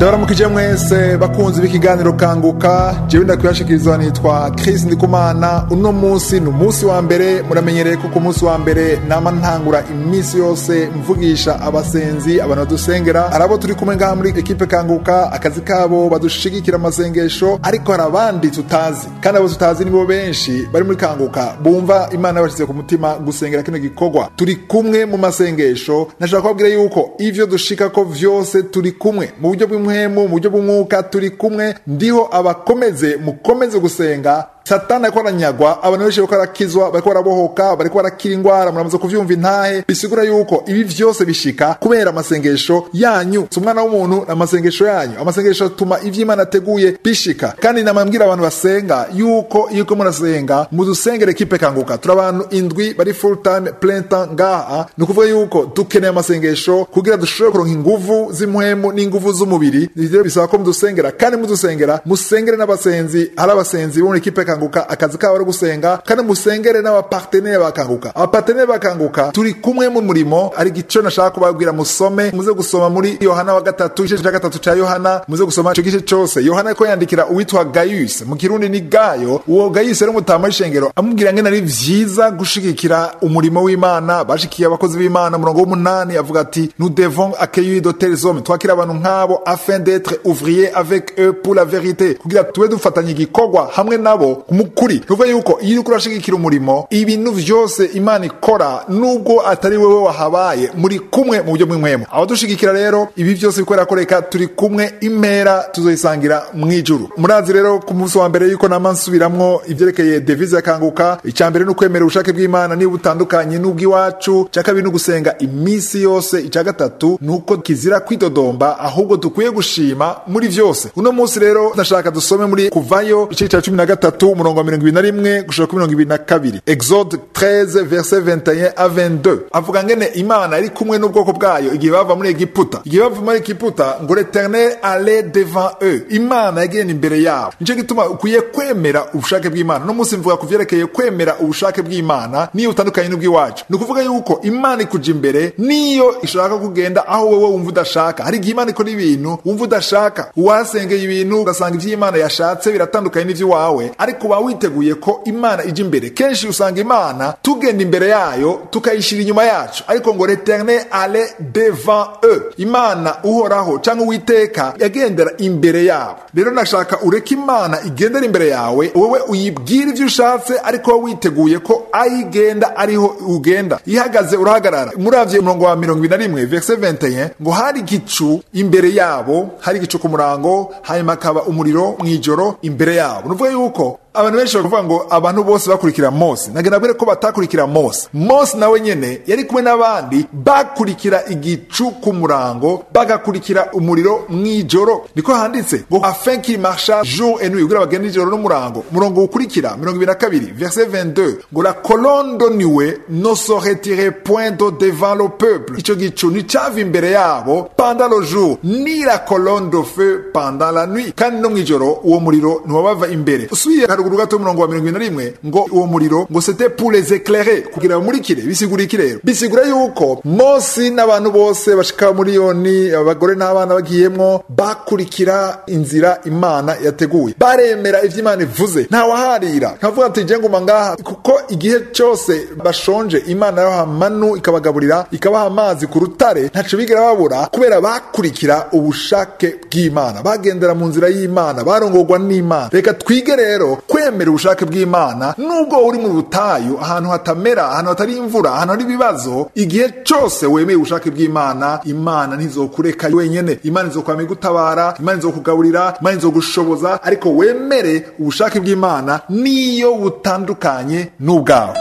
ndabaramukije mwese bakunzi b'ikiganiro kanguka jewe ndakwibashikirizwa nitwa Chris Ndikumana uno munsi ni umunsi wa mbere muramenyereye ko ku munsi wa mbere nama ntangura iminsi yose mvugisha abasenzi abantu badusengera hari abo turi kumwe ngaha muri ekipe kanguka akazi kabo badushigikira amasengesho ariko hari abandi tutazi kandi abo tutazi nibo benshi bari muri kanguka bumva imana yabashyize ku mutima gusengera kino gikorwa turi kumwe mu masengesho nashaka kubabwira yuko ivyo dushika ko vyose turi kumwe mu buryo bw'impwemu mu buryo bw'umwuka turi kumwe ndiho abakomeze mukomeze gusenga satani ariko aranyagwa abantu benshi bariko barakizwa bariko barabohoka bariko barakira ingwara muramaze kuvyumva intahe bisigura yuko ibi vyose bishika kubera amasengesho yanyu si umwana w'umuntu amasengesho yanyu amasengesho atuma ivy'imana ateguye bishika kandi namambwira abantu basenga yuko iyo uko murasenga mudusengere kipe kanguka turi abantu indwi bari full time plein temps ngaha ni ukuvuga yuko dukeneye amasengesho kugira dushobore kuronka inguvu z'impwemu n'inguvu z'umubiri rero bisaba ko mudusengera kandi mudusengera musengere n'abasenzi hari abasenzi bo muri kipe kanguka akazi kabo ari gusenga kandi musengere n'abapartenere bakanguka abapartenere bakanguka turi kumwe mu murimo ari gico nashaka kubabwira musome muze gusoma muri yohana wa gatatu igice cya gatatu cya yohana muze gusoma ico gice cose yohana ariko yandikira uwitwa gayus mu kirundi ni gayo uwo gayus yari umutama w'ishengero amubwira ngene ari vyiza gushigikira umurimo w'imana bashikiye abakozi b'imana umurongo w'umunani avuga ati nous devons accueillir de tels hommes twakira abantu nk'abo afin d'être ouvrier avec eux pour la vérité kugira tube dufatanya igikorwa hamwe nabo mukuri nuvuga yuko iyo uriko urashigikira umurimo ibintu vyose imana ikora nubwo atari wewe wahabaye muri kumwe mu buryo bw'inkwemo abadushigikira rero ibi vyose bikorera koreka turi kumwe impera tuzoyisangira mw'ijuru murazi rero ku munsi wa mbere yuko nama nsubiramwo ivyerekeye devise yakanguka icya mbere ni ukwemera ubushake bw'imana niba butandukanye n'ubw'iwacu icya kabiri ni ugusenga iminsi yose icya gatatu ni uko kizira kwidodomba ahubwo dukwiye gushima muri vyose uno munsi rero ndashaka dusome muri kuvayo igice cya cumi na gatatu umurongo wa mirongo ibiri na rimwe gushika kuri mirongo ibiri na kabiri exode 13 verset 21 a 22 avuga ngene imana yari kumwe n'ubwoko bwayo igihe bava muri egiputa igihe bava muri egiputa ngo l'eternel allait devant eux imana yagenda imbere yabo nico gituma ukwiye kwemera ubushake bw'imana no munsi mvuga ku vyerekeye kwemera ubushake bw'imana niyo utandukanye n'ubw'iwacu ni ukuvuga yuko imana ikuja imbere niyo ishaka kugenda aho wewe wumva udashaka hari igihe imana ikora ibintu wumva udashaka wasengeye ibintu ugasanga ivy'imana yashatse biratandukanye n'ivy'iwawe ariko uba witeguye ko imana ija imbere kenshi usanga imana tugenda imbere yayo tukayishira inyuma yacu ariko ngo l'eternel ale devant eux imana uhoraho cyangwa uwiteka yagendera imbere yabo rero nashaka ureke imana igendera imbere yawe wowe uyibwira ivyo ushatse ariko wowe witeguye ko ayigenda ariho ugenda ihagaze urahagarara muravye umurongo wa mirongo ibiri na rimwe verse 21 ngo hari igicu imbere yabo hari igicu ku murango hanyuma hakaba umuriro mw'ijoro imbere yabo nuvuga yuko abantu benshi bakavuga ngo abantu bose bakurikira mose nagenda mbere ko batakurikira mose mose nawe nyene yari kumwe n'abandi bakurikira igicu ku murango bagakurikira umuriro mw'ijoro niko handitse ngo afin qu'il marcha jour et nuit kugira bagende ijoro n'umurango umurongo ukurikira mirongo ibiri na kabiri verset 22 ngo la colonne de nuée ne se retire point de devant le peuple ico gicu nticava imbere yabo pendant le jour ni la colonne de feu pendant la nuit kandi no mw'ijoro uwo muriro ntiwabava imbere usubiye haruguru gato umurongo wa mirongo ibiri na rimwe ngo uwo muriro ngo c'était pour les éclairer kugira bamurikire bisigura iki rero bisigura yuko mosi n'abantu bose bashika miliyoni abagore n'abana bagiyemwo bakurikira inzira imana yateguye baremera ivyo imana ivuze ntawaharira nkavuga ati je nguma ngaha kuko igihe cyose bashonje imana yabaha manu ikabagaburira ikabaha amazi ku rutare ntaco bigera babura kubera bakurikira ubushake bw'imana bagendera mu nzira y'imana barongorwa n'imana reka twige rero kwemera ubushake bw'imana nubwo uri mu butayu ahantu hatamera ahantu hatari imvura ahantu hari ibibazo igihe cyose wemeye ubushake bw'imana imana ntizokureka wenyene imana izokwama igutabara imana izokugaburira imana izogushoboza ariko wemere ubushake bw'imana niyo butandukanye n'ubwawe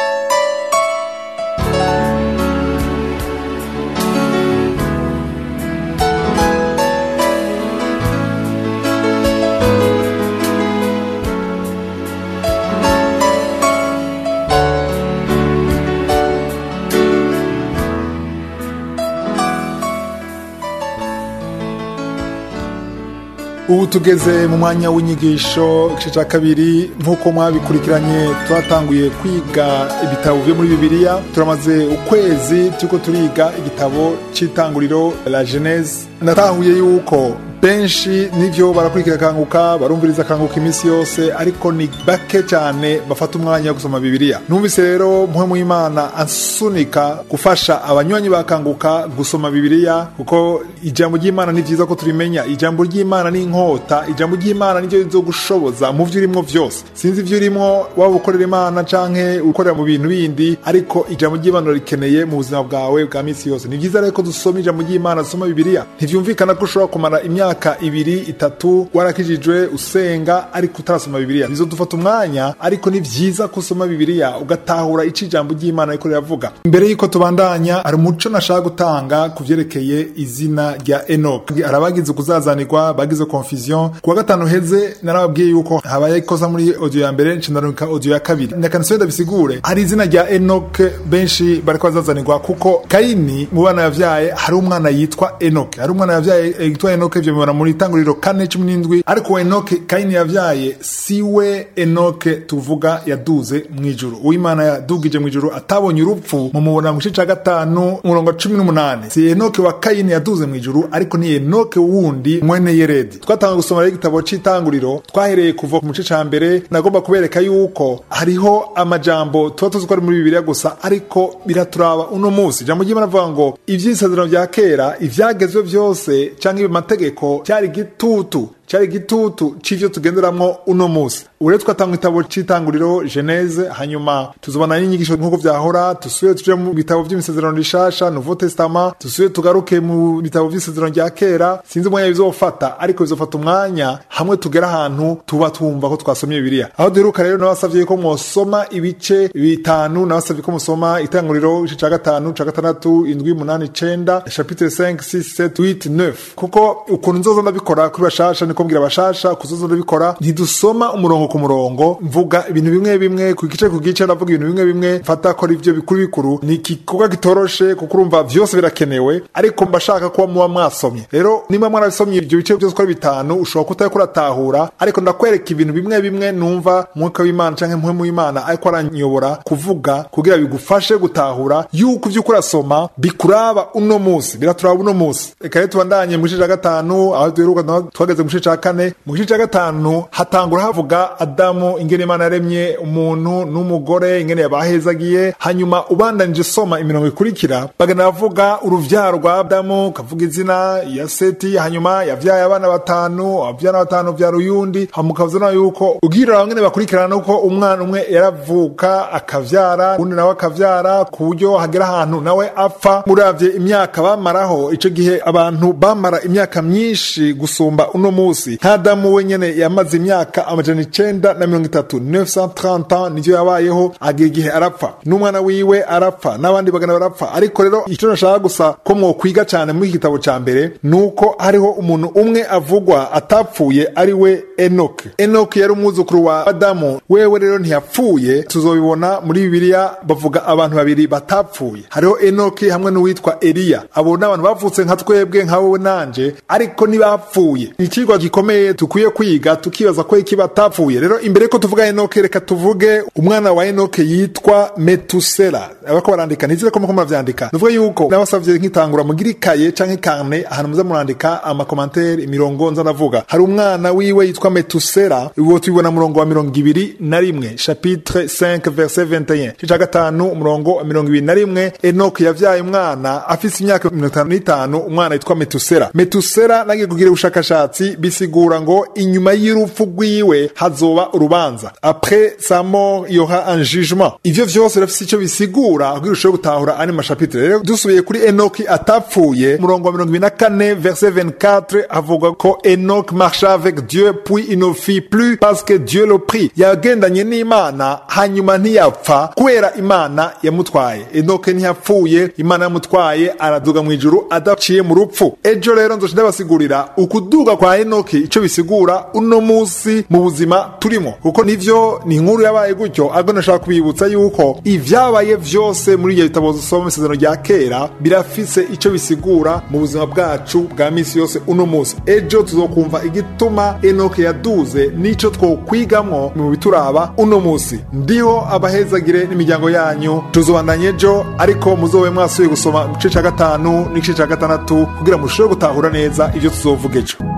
ubu tugeze mu mwanya w'inyigisho igice cya kabiri nk'uko mwabikurikiranye twatanguye kwiga ibitabo byo muri bibiliya turamaze ukwezi turiko turiga igitabo cy'itanguriro la genese natahuye yuko benshi nivyo barakurikira kanguka barumviriza kanguka iminsi yose ariko ni bake cyane bafata umwanya wo gusoma bibiliya numvise rero mpwemu y'imana ansunika gufasha abanywanyi bakanguka gusoma bibiliya kuko ijambo ry'imana ni vyiza ko turimenya ijambo ry'imana ni inkota ijambo ry'imana niryo rizogushoboza mu vyo urimwo vyose sinzi ivyo urimwo waba ukorera imana canke ukorera mu bintu bindi ariko ijambo ry'imana rikeneye mu buzima bwawe bwa minsi yose ni vyiza rero ko dusoma ijambo ry'imana dusoma bibiliya ntivyumvikana ko ushobora kumara imyaka ibiri itatu warakijijwe usenga ariko utarasoma bibiliya bizodufata umwanya ariko ni vyiza ko usoma bibiliya ugatahura ico ijambo ry'imana riko riravuga mbere y'uko tubandanya hari umuco nashaka gutanga ku vyerekeye izina rya enok hari abagize ukuzazanirwa bagize confusion kuwa gatanu heze narababwiye yuko habaye ikosa muri audio ya mbere nshindaruka audio ya kabiri ndakanisiyo ndabisigure hari izina rya enok benshi bariko bazazanirwa kuko kayini mu bana yavyaye hari umwana yitwa enoke hari umwana yavyaye yitwa enoke ivyo mubona muri itanguriro kane cumi n'indwi ariko uwo enoke kayini yavyaye siwe enoke tuvuga yaduze mw'ijuru uwimana yadugije mw'ijuru atabonye urupfu mumubona mu gice ca gatanu umurongo cumi n'umunani si enoke wa kayini yaduze mw'ijuru ariko ni enoke wundi mwene yeredi twatanga gusoma rero igitabo c'itanguriro twahereye kuva mu gice ca mbere nagomba kubereka yuko hariho amajambo tuba tuzi ko ari muri bibiliya gusa ariko biraturaba uno munsi ijambo ry'imana avuga ngo ivy'isezerano vya kera ivyagezwe vyose canke amategeko cyari gitutu cyari igitutu c'ivyo tugenderamwo uno musi ubu rero twatanga igitabo c'itanguriro geneze hanyuma tuzobana n'inyigisho nk'uko vyahora dusubire tuje mu bitabo vy'imisezerano rishasha nouveau testament dusubire tugaruke mu bitabo vy'isezerano rya kera sinzi umwanya bizofata ariko bizofata umwanya hamwe tugera ahantu tuba twumva ko twasomye bibiliya aho duheruka rero nabasavye ko mwosoma ibice bitanu nabasavye ko musoma itanguriro igice ca gatanu ca gatandatu indwi umunani icenda chapitre 5 6 7 8 9 kuko ukuntu nzoza ndabikora kuri bashasha niko mbwira abashasha kuzoza ndabikora ntidusoma umurongo ku murongo mvuga ibintu bimwe bimwe ku gice ku gice ndavuga ibintu bimwe bimwe mfata ko ari byo bikuru bikuru ni igikorwa gitoroshe kuko urumva vyose birakenewe ariko mbashaka kuba muba mwasomye rero niba mwarabisomye ibyo bice byose uko ari bitanu ushobora kutariko uratahura ariko ndakwereka ibintu bimwe bimwe numva mwuka w'imana canke mpwemu w'imana ariko aranyobora kuvuga kugira bigufashe gutahura yuko ivyo uko urasoma bikuraba uno musi biraturaba uno musi reka rero tubandanye mu gice ca gatanu aho duheruka twageze mu gice ca kane mu gice ca gatanu hatangura havuga adamu ingene imana yaremye umuntu n'umugore ingene yabahezagiye hanyuma ubandanije soma imirongo ikurikira bagana bavuga uruvyaro rwa adamu kavuga izina ya seti hanyuma yavyaye abana batanu avyana batanu vyara uyundi hamukavuzana yuko ubwirira ngene bakurikirana uko umwana umwe yaravuka akavyara undi nawe akavyara ku buryo hagera ahantu nawe apfa muravye imyaka bamaraho ico gihe abantu bamara imyaka myinshi gusumba uno musi nk'adamu we nyene yamaze imyaka amajana icenda na mirongo itatu 930 ans nivyo yabayeho agira igihe arapfa n'umwana wiwe arapfa n'abandi bagana barapfa ariko rero ico nashaka gusa ko mwokwiga cane muri iki gitabo ca mbere nuko hariho umuntu umwe avugwa atapfuye ari we enoke enoke yari umwuzukuru wa adamu wewe rero ntiyapfuye tuzobibona muri bibiliya bavuga abantu babiri batapfuye hariho enoke hamwe n'uwitwa eliya abo ni abantu bavutse nka twebwe nka wowe nanje ariko ntibapfuye ni ikigwa gikomeye dukwiye kwiga tukibaza ko iki batapfuye rero imbere ko tuvuga enoke reka tuvuge umwana wa enoke yitwa metusela abako barandika nizire ko muko muravyandika nuvuga yuko nabasavye nk'itangura mugira ikaye canke karne ahantu muza murandika amakomantere imirongo nza ndavuga hari umwana wiwe yitwa metusela uwo tubibona murongo wa mirongo ibiri na rimwe chapitre 5 verset 21 cica gatanu umurongo wa mirongo ibiri na rimwe enoke yavyaye umwana afise imyaka mirongo itanu n'itanu umwana yitwa metusela metusela nagiye kugira ubushakashatsi bisigura ngo inyuma y'urupfu rwiwe hazoba urubanza après sa mort il y aura un jugement ivyo vyose birafise ico bisigura kugira ushobore gutahura ane mashapitre rero dusubiye kuri enoki atapfuye umurongo wa mirongo ibiri na kane verset 24 havuga ko enoki marcha avec dieu puis il ne fit plus parce que dieu le prit yagendanye n'imana hanyuma ntiyapfa kubera imana yamutwaye enoki ntiyapfuye imana yamutwaye araduga mu ijuru adaciye mu rupfu ejo rero nzoca ndabasigurira ukuduga kwa enoki ico bisigura uno musi mu buzima turimo kuko nivyo ni inkuru yabaye gutyo ahubwo nashaka kubibutsa yuko ivyabaye vyose muri iyo bitabo dusoma isezerano rya kera birafise ico bisigura mu buzima bwacu bwa misi yose uno musi ejo tuzokumva igituma enoke yaduze n'ico twokwigamwo mu bituraba uno musi ndiho abahezagire n'imiryango yanyu tuzobandanya ejo ariko muzobe mwasubiye gusoma mu gice ca gatanu n'igice ca gatandatu kugira mushobore gutahura neza ivyo tuzovuga ejo